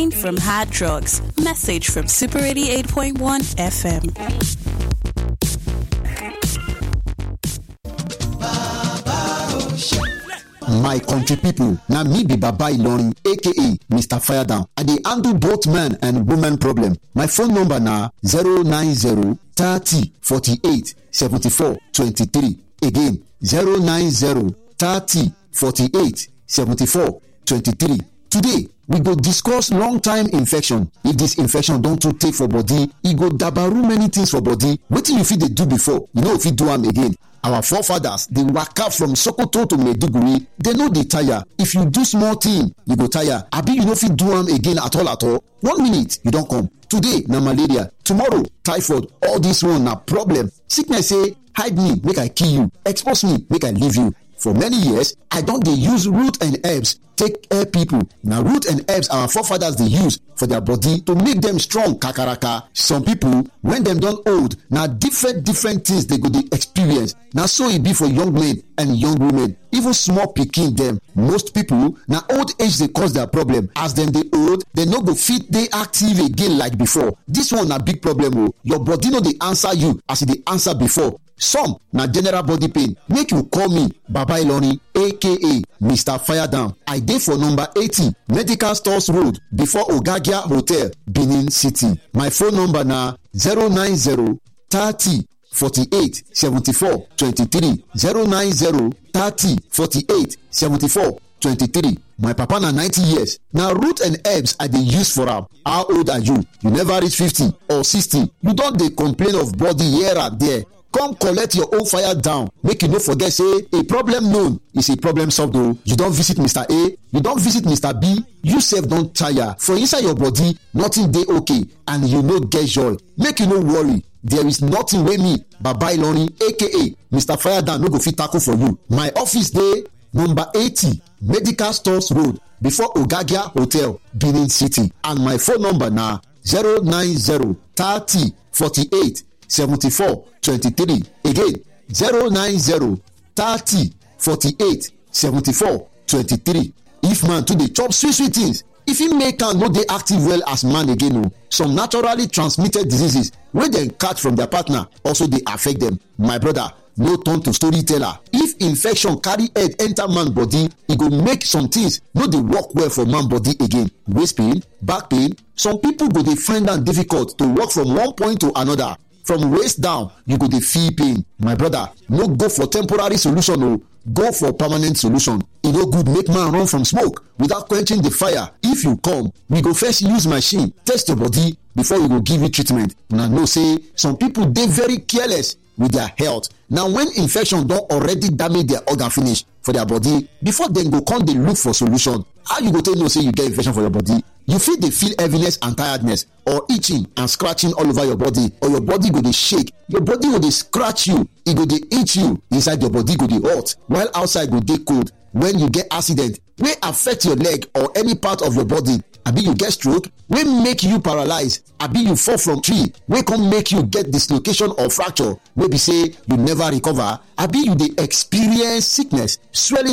pain from hard drugs. Message from Super 88.1 FM. my country pipo na me be baba ilorin aka mr firedown i dey handle both man and woman problem my phone number na 090 30 48 74 23 again 090 30 48 74 23 today we go discuss long time infection if dis infection don too tey for body e go dabaru many things for body wetin you fit dey do before you no fit do am again our forefathers dey waka from sokoto to maiduguri dem no dey tire if you do small thing you go tire abi you no fit do am again at all at all one minute you don come today na malaria tomorrow typhoid all this one na problem sickness say hide me make i kill you expose me make i leave you for many years i don dey use root and herbs take help people na root and herbs our forefathers dey use for their body to make dem strong kakaraka some people when dem don old na different different things dey go dey experience na so e be for young men and young women even small pikin dem most people na old age dey cause their problem as dem dey old dem no go fit dey active again like before this one na big problem o your body no dey answer you as e dey answer before some na general body pain make you call me baba ilorin aka mr firedown i dey for number eighty medical stores road before ogagia hotel benin city my phone number na zero nine zero thirty forty-eight seventy-four twenty-three zero nine zero thirty forty-eight seventy-four twenty-three my papa na ninety years na root and herbs i dey use for am how old are you you never reach fifty or sixty you don dey complain of body here and there come collect your own fire down make you no forget say a problem known is a problem solved o you don visit mr a you don visit mr b you sef don tire for inside your body nothing dey okay and you no get joy make you no worry there is nothing wey me baba ilorin aka mr firedown no go fit tackle for you my office dey number eighty medical stores road before ogagia hotel benin city and my phone number na zero nine zero thirty forty-eight seventy-four twenty-three again zero nine zero thirty forty-eight seventy-four twenty-three if man too dey chop sweet sweet things e fit make am no dey active well as man again o some naturally transmitted diseases wey dem catch from their partner also dey affect dem my brother no turn to storyteller if infection carry head enter man body e go make some things no dey work well for man body again waist pain back pain some people go dey find am difficult to work from one point to another from waist down you go dey feel pain my brother no go for temporary solution o go for permanent solution e no good make man run from smoke without quenching the fire if you come we go first use machine test your body before we go give you treatment una know say some people dey very careless with their health na when infection don already damage their organ finish for their body before dem go come dey look for solution how you go take know say you get infection for your body you fit dey feel heaviness and tiredness or itching and scratching all over your body or your body go dey shake your body go dey scratch you e go dey itch you inside your body go dey hot while outside go dey cold when you get accident wey affect your leg or any part of your body abi you get stroke wey make you paralyze abi you fall from tree wey come make you get dislocation or fracture wey be say you never recover abi you dey experience sickness swelling